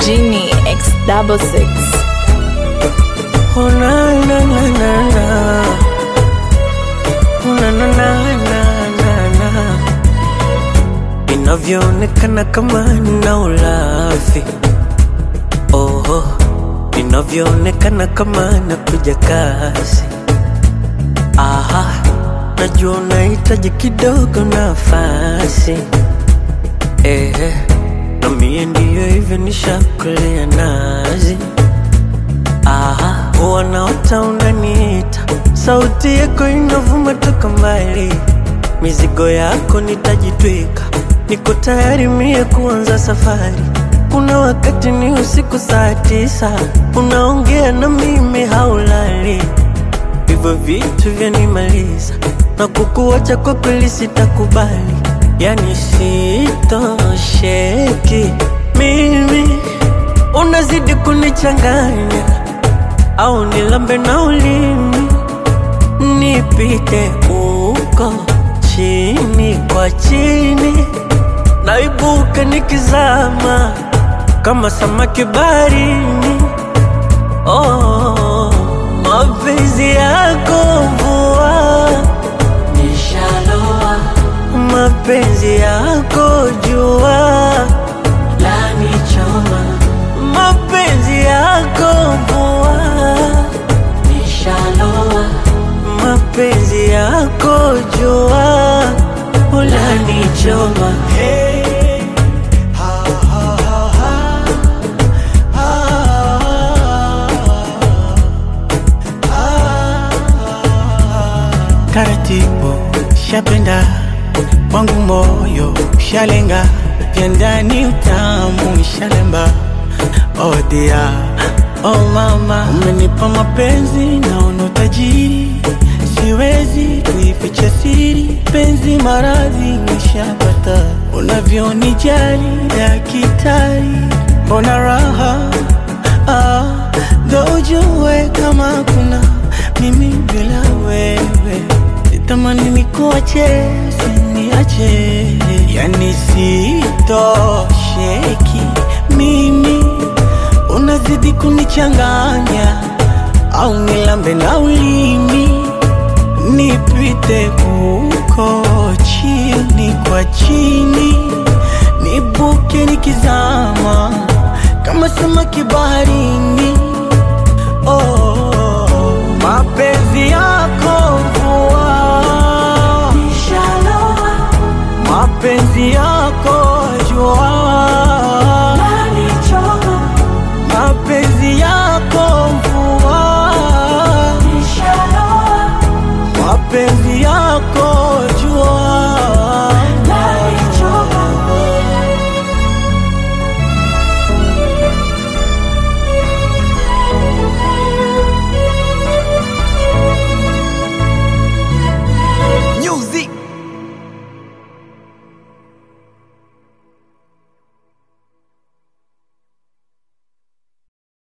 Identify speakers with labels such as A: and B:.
A: Genie X double six.
B: Oh na na na na na. Oh na na na na na na. Inavyoonekana kama nina ulafi. Oh, inavyoonekana kama nakuja kasi. Aha, najua unahitaji kidogo nafasi. Eh, na mie ndiyo hivyo nishakulea nazi. Aha, wanaota unaniita, sauti yako inavuma toka mbali, mizigo yako nitajitwika, niko tayari mie kuanza safari. Kuna wakati ni usiku saa tisa, unaongea na mimi haulali, hivyo vitu vyanimaliza, na kukuacha kwa kweli sitakubali, yani sitosheki mimi, unazidi kunichanganya au nilambe na ulimi nipite uko chini kwa chini, naibuka nikizama kama samaki baharini. Oh, mapenzi yako mvua nishaloa, mapenzi yako jua lanichoma, mapenzi yako mvua nishaloa, mapenzi yako jua ulanichoma. Hey.
C: taratibu shapenda wangu moyo shalenga vya ndani utamu shalemba oh dia oh mama umenipa mapenzi naona utajiri siwezi kuificha siri penzi maradhi nishapata unavyonijali dakitari mbona raha ah, ndo ujue kama kuna mimi bila wewe sitamani nikuache usiniache yani sitosheki mimi unazidi kunichanganya au nilambe na ulimi nipite huko chini kwa chini nibuke nikizama kama samaki baharini oh, mapenzi yako mvua mapenzi yako jua mapenzi yako mvua mapenzi yako